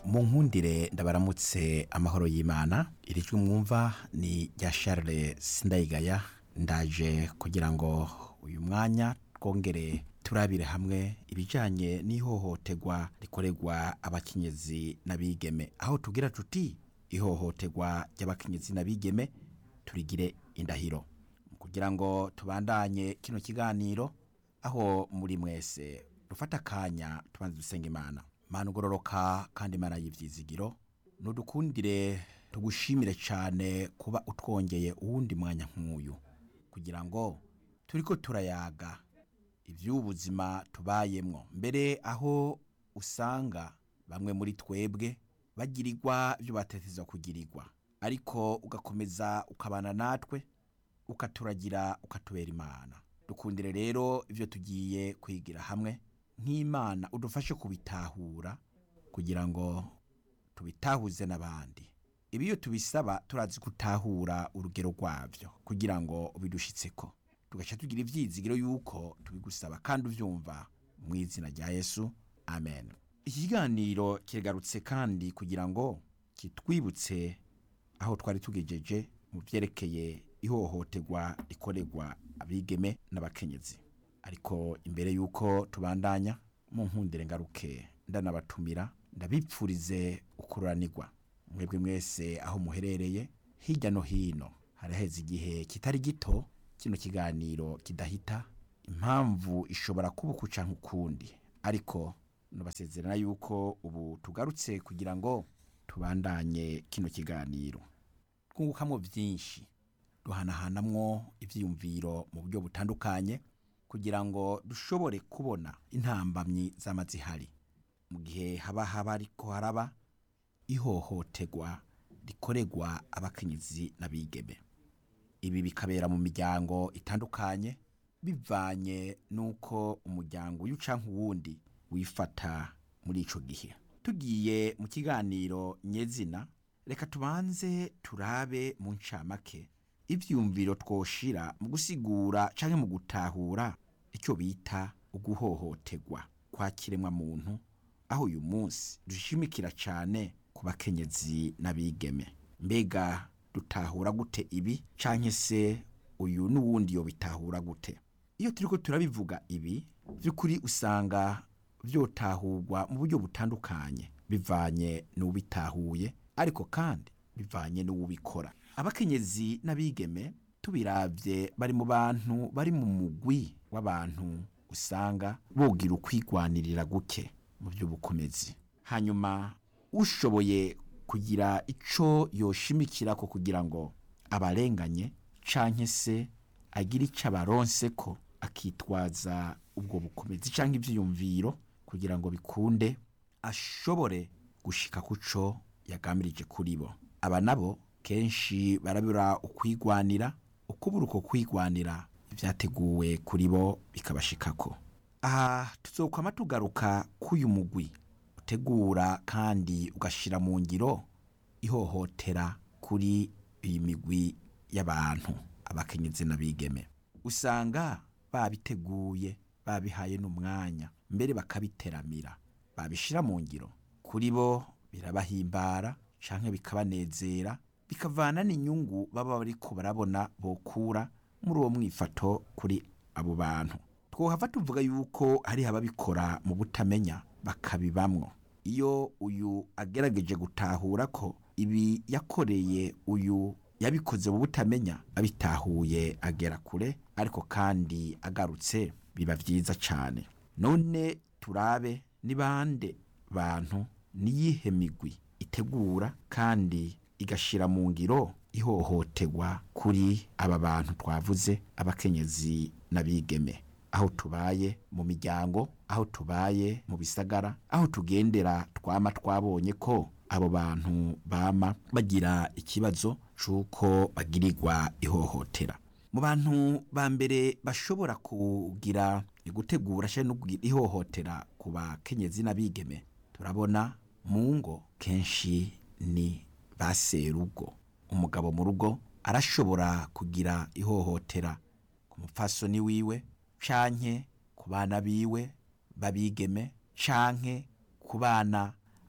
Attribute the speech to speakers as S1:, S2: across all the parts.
S1: mu nkundire ndabaramutse amahoro y'imana iri jwi mwumva ni rya Charles sindayigaya ndaje kugira ngo uyu mwanya twongere turabire hamwe ibijyanye n'ihohoterwa rikorerwa abakenyezi n'abigeme aho tugira tuti ihohoterwa ry'abakenyezi n'abigeme turigire indahiro kugira ngo tubandanye kino kiganiro aho muri mwese dufata akanya tubanze dusenga imana mana ugororoka kandi imana y'ibyizigiro nudukundire tugushimire cyane kuba utwongeye uwundi mwanya nk'uyu kugira ngo turi ko turayaga iby'ubuzima tubayemwo mbere aho usanga bamwe muri twebwe bagirirwa ibyo bateteza kugirirwa ariko ugakomeza ukabana natwe ukaturagira ukatubera imana dukundire rero ibyo tugiye kwigira hamwe nk'imana udufashe kubitahura kugira ngo tubitahuze n'abandi ibi iyo tubisaba turazi gutahura urugero rwabyo kugira ngo ubidushyitse ko tugaca tugira ibyizigiro y'uko tubigusaba kandi ubyumva mu izina rya yesu amen iki kiganiro kigarutse kandi kugira ngo kitwibutse aho twari tugejeje mu byerekeye ihohoterwa rikorerwa abigeme n'abakenyezi ariko imbere y'uko tubandanya mu nkundire ngaruke ndanabatumira ndabipfurize ukururanirwa mwebwe mwese aho muherereye hirya no hino haraheze igihe kitari gito kino kiganiro kidahita impamvu ishobora kuba uku canke ukundi ariko nubasezerana yuko ubu tugarutse kugira ngo tubandanye kino kiganiro twungukamwo byinshi duhanahanamwo ibyiyumviro mu buryo butandukanye kugira ngo dushobore kubona intambamyi z'amazihari mu gihe haba haba ariko haraba ihohoterwa rikorerwa abakenyezi n'abigeme ibi bikabera mu miryango itandukanye bivanye n'uko umuryango uyu canke uwundi wifata muri ico gihe tugiye mu kiganiro nyezina reka tubanze turabe mu ncamake ivyumviro twoshira mu gusigura canke mu gutahura icyo bita uguhohoterwa kwa kiremwa muntu aho uyu munsi dushimikira cyane ku bakenyezi n'abigeme mbega dutahura gute ibi canke se uyu n'uwundi yo bitahura gute iyo turiko turabivuga ibi by'ukuri usanga vyotahurwa mu buryo butandukanye bivanye n'ubitahuye ariko kandi bivanye n'uwubikora abakenyezi n'abigeme tubiravye bari mu bantu bari mu mugwi w'abantu usanga bogira ukwigwanirira guke mu by'ubukomezi hanyuma ushoboye kugira ico yoshimikira ko kugira ngo abarenganye canke se agira ico abaronse ko akitwaza ubwo bukomezi canke ivyiyumviro kugira ngo bikunde ashobore gushika kuco yagamirije kuri bo aba nabo kenshi barabura ukwigwanira ukubura uko kwigwanira ibyateguwe kuri bo bikabashikako aha tuzokwama tugaruka k'uyu mugwi utegura kandi ugashira mu ngiro ihohotera kuri iyi migwi y'abantu abakenyezi n'abigeme usanga babiteguye babihaye n'umwanya mbere bakabiteramira babishira mu ngiro kuri bo birabahimbara canke bikabanezera bikavana n'inyungu baba bariko barabona bokura muri uwo mwifato kuri abo bantu twohava tuvuga yuko hari ababikora mu butamenya bakabibamwo iyo uyu agerageje gutahura ko ibi yakoreye uyu yabikoze mu butamenya abitahuye agera kure ariko kandi agarutse biba byiza cyane none turabe ni bande bantu niyihe migwi itegura kandi igashira mu ngiro ihohoterwa kuri aba bantu twavuze abakenyezi n'abigeme aho tubaye mu miryango aho tubaye mu bisagara aho tugendera twama twabonye ko abo bantu bama bagira ikibazo c'uko bagirirwa ihohotera mu bantu ba mbere bashobora kugira gutegura cyangwa no kugira ihohotera ku bakenyezi n'abigeme turabona mu ngo kenshi ni ba serugo umugabo mu rugo arashobora kugira ihohotera ku mupfasoni wiwe canke ku bana biwe babigeme canke ku bana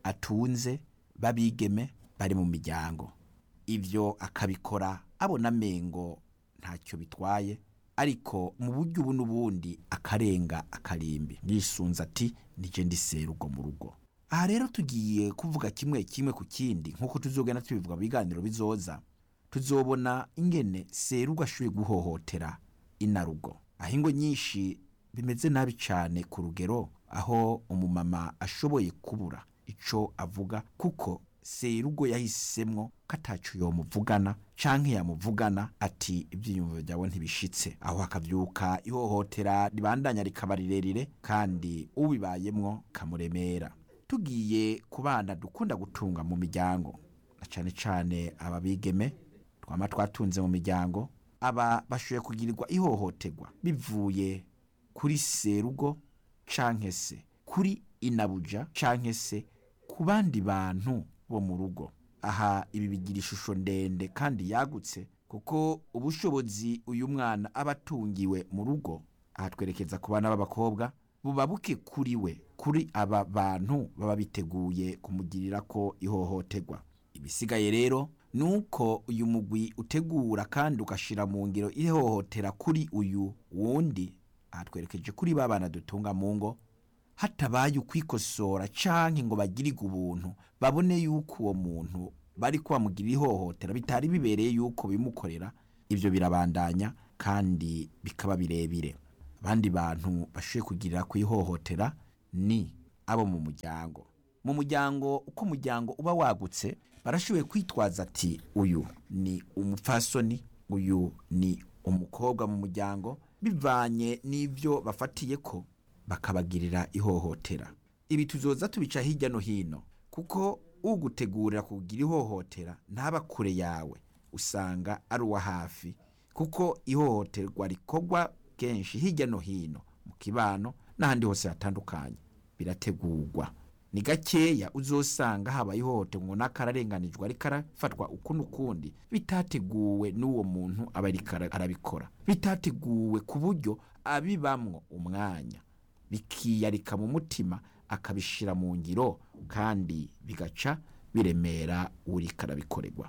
S1: atunze babigeme bari mu miryango ibyo akabikora abona amengo ntacyo bitwaye ariko mu buryo ubu n'ubundi akarenga akarimbi yisunze ati nije ndiserugo mu rugo aha rero tugiye kuvuga kimwe kimwe ku kindi nk'uko tuzogenda tubivuga mu biganiro bizoza tuzobona ingene serugo ashoboye guhohotera inarugo aho ingo nyinshi bimeze nabi cyane ku rugero aho umumama ashoboye kubura ico avuga kuko serugo yahisemwo ko ataco yomuvugana canke yamuvugana ati ivyiyumviro vyawe ntibishitse aho hakavyuka ihohotera ribandanya rikaba rirerire kandi ubibayemwo kamuremera tugiye ku bana dukunda gutunga mu miryango na cane cane ababigeme twama twatunze mu miryango aba bashoboye kugirirwa ihohoterwa bivuye kuri serugo canke se kuri inabuja canke se ku bandi bantu bo mu rugo aha ibi bigira ishusho ndende kandi yagutse kuko ubushobozi uyu mwana aba atungiwe mu rugo aha twerekeza ku bana b'abakobwa buba buke kuri we kuri aba bantu baba biteguye kumugirira ko ihohoterwa ibisigaye rero ni uko uyu mugwi utegura kandi ugashyira mu ngiro ihohotera kuri uyu wundi aha twerekeje kuri ba bana dutunga mu ngo hatabaye ukwikosora canke ngo bagirirwe ubuntu babone yuko uwo muntu bari kubamugirira ihohotera bitari bibereye yuko bimukorera ibyo birabandanya kandi bikaba birebire abandi bantu bashoboye kugirira ku ihohotera ni abo mu muryango mu muryango uko umuryango uba wagutse barashoboye kwitwaza ati uyu ni umupfasoni uyu ni umukobwa mu muryango bivanye n'ibyo bafatiye ko bakabagirira ihohotera ibi tuzoza tubica hirya no hino kuko ugutegurira kugira ihohotera ntaba kure yawe usanga ari uwa hafi kuko ihohoterwa rikorwa kenshi hirya no hino mu kibano n'ahandi hose hatandukanye birategurwa ni gakeya uzosanga habaye ihohoterwa ngo n'akararenganijwe ariko arafatwa uku n'ukundi bitateguwe n'uwo muntu aba ariko arabikora bitateguwe ku buryo abibamwo umwanya bikiyarika mu mutima akabishyira mu ngiro kandi bigaca biremera uriko arabikorerwa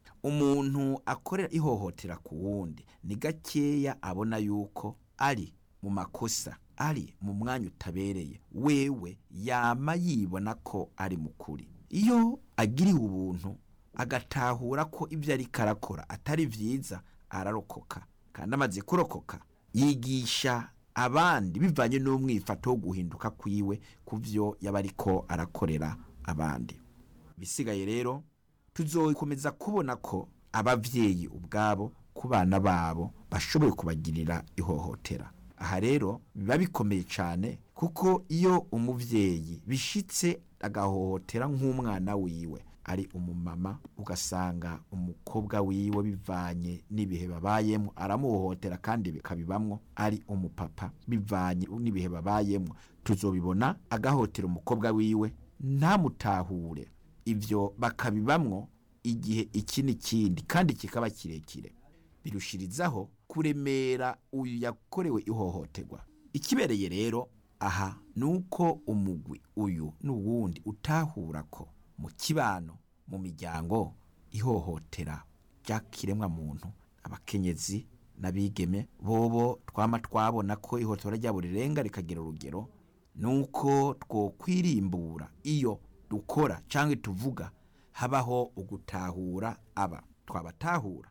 S1: umuntu akorera ihohotera ku wundi ni gakeya abona yuko ari mu makosa ari mu mwanya utabereye wewe yama yibona ko ari mukuri iyo agiriwe ubuntu agatahura ko ibyo ariko arakora atari byiza ararokoka kandi amaze kurokoka yigisha abandi bivanye n'umwifato wo guhinduka kwiwe ku byo yaba ariko arakorera abandi bisigaye rero tuzokomeza kubona ko ababyeyi ubwabo ku bana babo bashoboye kubagirira ihohotera aha rero biba bikomeye cyane kuko iyo umubyeyi bishitse agahohotera nk'umwana wiwe ari umumama ugasanga umukobwa wiwe bivanye n'ibihe babayemo aramuhohotera kandi bikabibamwo ari umupapa bivanye n'ibihe babayemo tuzobibona agahotera umukobwa wiwe ntamutahure ibyo bakabibamwo igihe iki n'ikindi kandi kikaba kirekire birushirizaho kuremera uyu yakorewe ihohoterwa ikibereye rero aha ni uko umugwi uyu n'uwundi utahura ko mu kibano mu miryango ihohotera ry'akiremwa muntu abakenyezi n'abigeme bobo twama twabona ko ihohotera ryabo rirenga rikagira urugero ni uko twokwirimbura iyo dukora cyangwa tuvuga habaho ugutahura aba twabatahura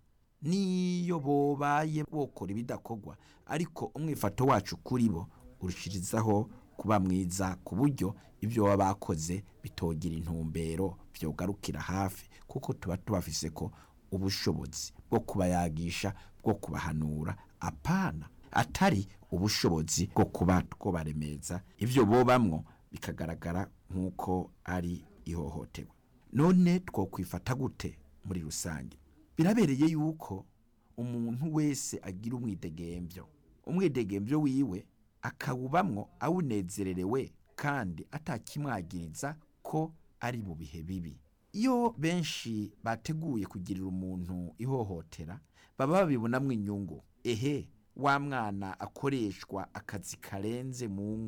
S1: niyo bobaye bokora ibidakorwa ariko umwifato wacu kuri bo urushirizaho kuba mwiza ku buryo ibyo baba bakoze bitogira intumbero byogarukira hafi kuko tuba tubafise ko ubushobozi bwo kubayagisha bwo kubahanura apana atari ubushobozi bwo kuba twobaremeza ibyo bobamwo bikagaragara nk'uko ari ihohoterwa none twokwifata gute muri rusange birabereye yuko umuntu wese agira umwidegembyo umwidegembyo wiwe akawubamwo awunezererewe kandi atakimwagiriza ko ari mu bihe bibi iyo benshi bateguye kugirira umuntu ihohotera baba babibonamo inyungu ehe wa mwana akoreshwa akazi karenze mu ngo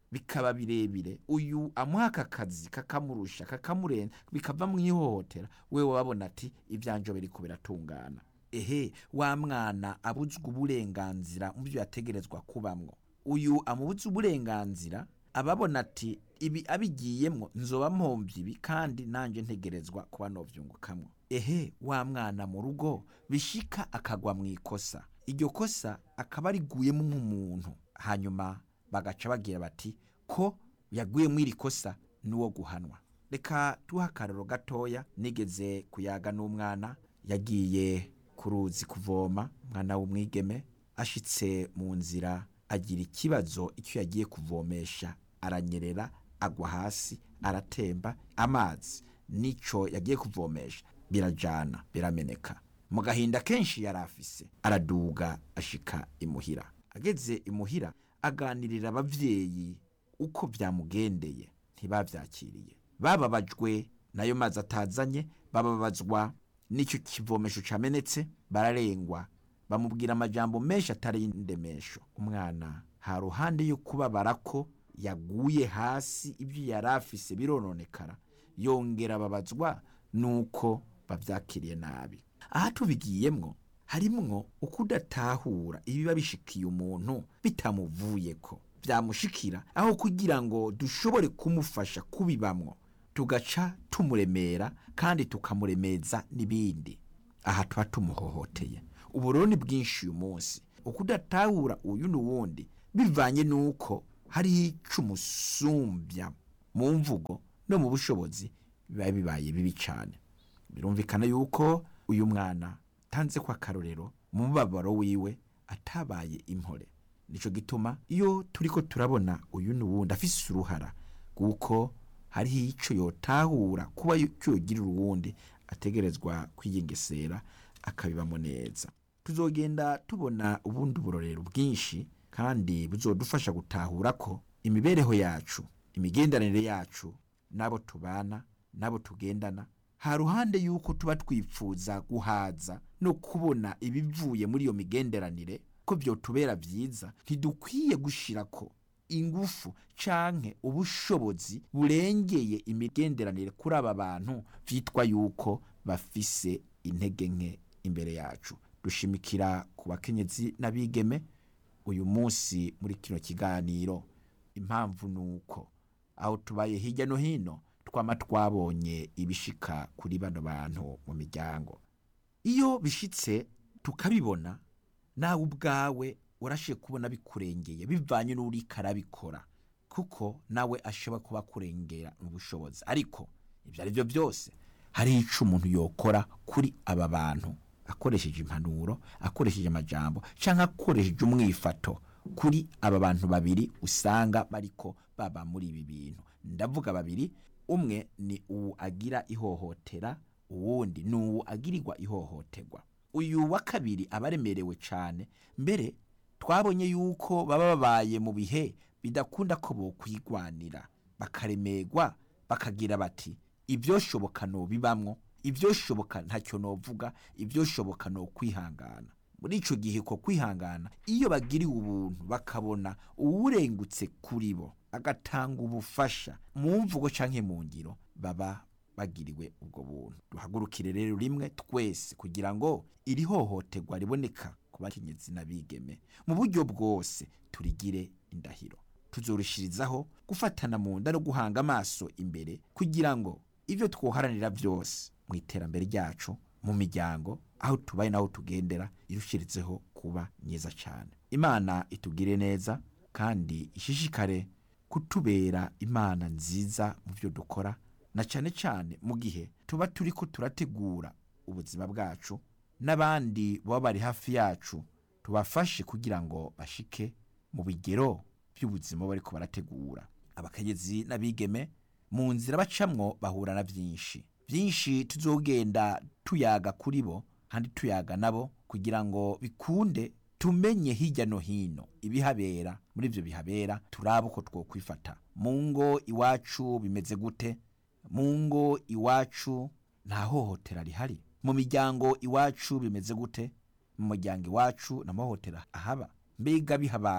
S2: bikaba birebire uyu amuha aka kazi kakamurusha kakamurenza bikava mu ihohotera wewe wabona ati ibyanjye biriko biratungana ehe wa mwana abuzwa uburenganzira mu byo yategerezwa kubamwo uyu amubuza uburenganzira ababona ati ibi abigiyemwo nzoba mpomvye ibi kandi nanjye ntegerezwa kuba novyungukamwo ehe wa mwana mu rugo bishika akagwa mu ikosa iryo kosa akaba ariguyemo nk'umuntu hanyuma bagaca bagira bati ko yaguye mu iri kosa n'uwo guhanwa reka tuha akararo gatoya nigeze kuyaga n'umwana yagiye ku ruzi kuvoma umwana w'umwigeme ashitse mu nzira agira ikibazo icyo yagiye kuvomesha aranyerera agwa hasi aratemba amazi nico yagiye kuvomesha birajana birameneka mu gahinda kenshi yari afise araduga ashika imuhira ageze imuhira aganirira abavyeyi uko byamugendeye ntibavyakiriye bababajwe nayo mazi atazanye bababazwa n'icyo kivomesho camenetse bararengwa bamubwira amajambo menshi atari y'indemesho umwana ha ruhande yo kubabara ko yaguye hasi ibyo yari afise birononekara yongera ababazwa nuko bavyakiriye nabi aha tubigiyemwo harimwo ukudatahura ibiba bishikiye umuntu bitamuvuyeko byamushikira aho kugira ngo dushobore kumufasha kubibamwo tugaca tumuremera kandi tukamuremeza n'ibindi aha tuba tumuhohoteye uburoni bwinshi uyu munsi ukudatahura uyu n'uwundi bivanye n'uko hari ico umusumbya mu mvugo no mu bushobozi biba bibaye bibi cyane birumvikana yuko uyu mwana tanze kwa karorero mu mubabaro wiwe atabaye impore nico gituma iyo turiko turabona uyu n'uwundi afise uruhara kuko hariho ico yotahura kuba icyo yogirira uwundi ategerezwa kwiyengesera akabibamo neza tuzogenda tubona ubundi burorero bwinshi kandi buzodufasha gutahura ko imibereho yacu imigenderanire yacu n'abo tubana n'abo tugendana ha ruhande y'uko tuba twipfuza guhaza no kubona ibivuye muri iyo migenderanire ko byotubera byiza ntidukwiye gushira ko ingufu canke ubushobozi burengeye imigenderanire kuri aba bantu vyitwa yuko bafise intege nke imbere yacu dushimikira ku bakenyezi n'abigeme uyu munsi muri kino kiganiro impamvu ni uko aho tubaye hirya no hino twama twabonye ibishika kuri bano bantu mu miryango iyo bishitse tukabibona nawe ubwawe urashiye kubona bikurengeye bivanye n'uri karabikora kuko nawe ashobora kuba kurengera mu bushobozi ariko ibyo ari byo byose hari ico umuntu yokora kuri aba bantu akoresheje impanuro akoresheje amajambo canke akoresheje umwifato kuri aba bantu babiri usanga bariko baba muri ibi bintu ndavuga babiri umwe ni uwu agira ihohotera uwundi ni uwu agirirwa ihohoterwa uyu wa kabiri aba aremerewe cane mbere twabonye yuko baba babaye mu bihe bidakunda ko bokwigwanira bakaremerwa bakagira bati ibyoshoboka no bibamwo ibyoshoboka ntacyo novuga ibyoshoboka no kwihangana muri ico gihe ko kwihangana iyo bagiriwe ubuntu bakabona uwurengutse kuri bo agatanga ubufasha mu mvugo canke mu ngiro baba bagiriwe ubwo buntu duhagurukire rero rimwe twese kugira ngo iri hohoterwa riboneka ku bakenyezi n'abigeme mu buryo bwose turigire indahiro tuzorushirizaho gufatana mu nda no guhanga amaso imbere kugira ngo ibyo twoharanira byose mu iterambere ryacu mu miryango aho tubaye n'aho tugendera irushirizeho kuba myiza cyane imana itugire neza kandi ishishikare kutubera imana nziza mu byo dukora na cyane cyane mu gihe tuba turi ko turategura ubuzima bwacu n'abandi baba bari hafi yacu tubafashe kugira ngo bashike mu bigero by'ubuzima bari ko barategura abakenyezi n'abigeme mu nzira bacamwo bahura na byinshi byinshi tuzogenda tuyaga kuri bo kandi tuyaga nabo kugira ngo bikunde tumenye hirya no hino ibihabera muri ibyo bihabera turabe uko twokwifata mu ngo iwacu bimeze gute mu ngo iwacu nta hohotera rihari mu miryango iwacu bimeze gute mu muryango iwacu nta mahohotera ahaba mbega bihabaye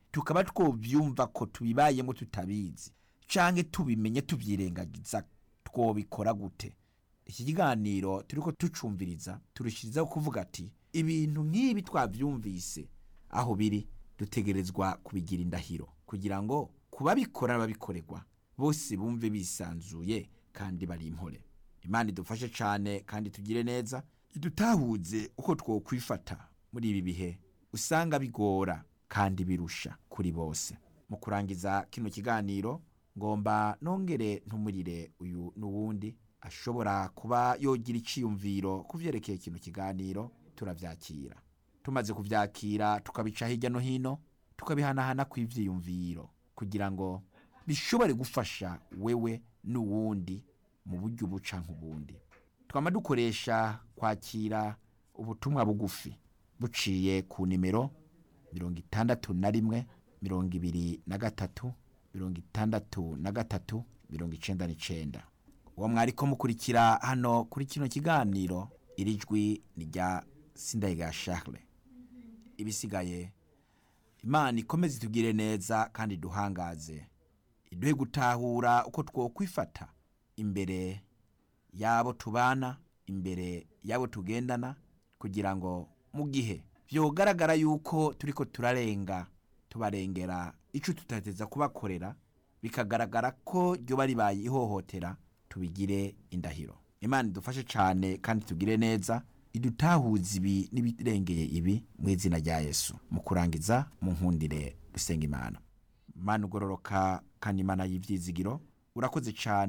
S2: tukaba twobyumva ko tubibayemo tutabizi canke tubimenye tuvyirengagiza twobikora gute iki kiganiro turiko tucumviriza turushirizaho kuvuga ati ibintu nk'ibi twavyumvise aho biri dutegerezwa kubigira indahiro kugira ngo kubabikora n'ababikorerwa bose bumve bisanzuye kandi bari impore imana idufashe cane kandi tugire neza idutahuze uko twokwifata muri ibi bihe usanga bigora kandi birusha kuri bose mu kurangiza kino kiganiro ngomba nongere ntumurire uyu n'uwundi ashobora kuba yogira iciyumviro ku vyerekeye kino kiganiro turavyakira tumaze kuvyakira tukabica hirya no hino tukabihanahana kw'ivyiyumviro kugira ngo bishobore gufasha wewe n'uwundi mu buryo buca nk'ubundi twama dukoresha kwakira ubutumwa bugufi buciye ku nimero mirongo itandatu na rimwe mirongo ibiri na gatatu mirongo itandatu na gatatu mirongo icenda n'icenda uwo mwariko mukurikira hano kuri kino kiganiro iri jwi ni rya sindayiga charles ibisigaye imana ikomeze itugire neza kandi duhangaze iduhe gutahura uko twokwifata imbere y'abo tubana imbere y'abo tugendana kugira ngo mu gihe byogaragara yuko turiko turarenga tubarengera ico tutateza kubakorera bikagaragara ko ryoba ribaye ihohotera tubigire indahiro imana idufashe cane kandi tugire neza idutahuza ibi n'ibirengeye ibi mu izina rya yesu mu kurangiza mu nkundire dusenga imana mana ugororoka kandi imana y'ivyizigiro urakoze cane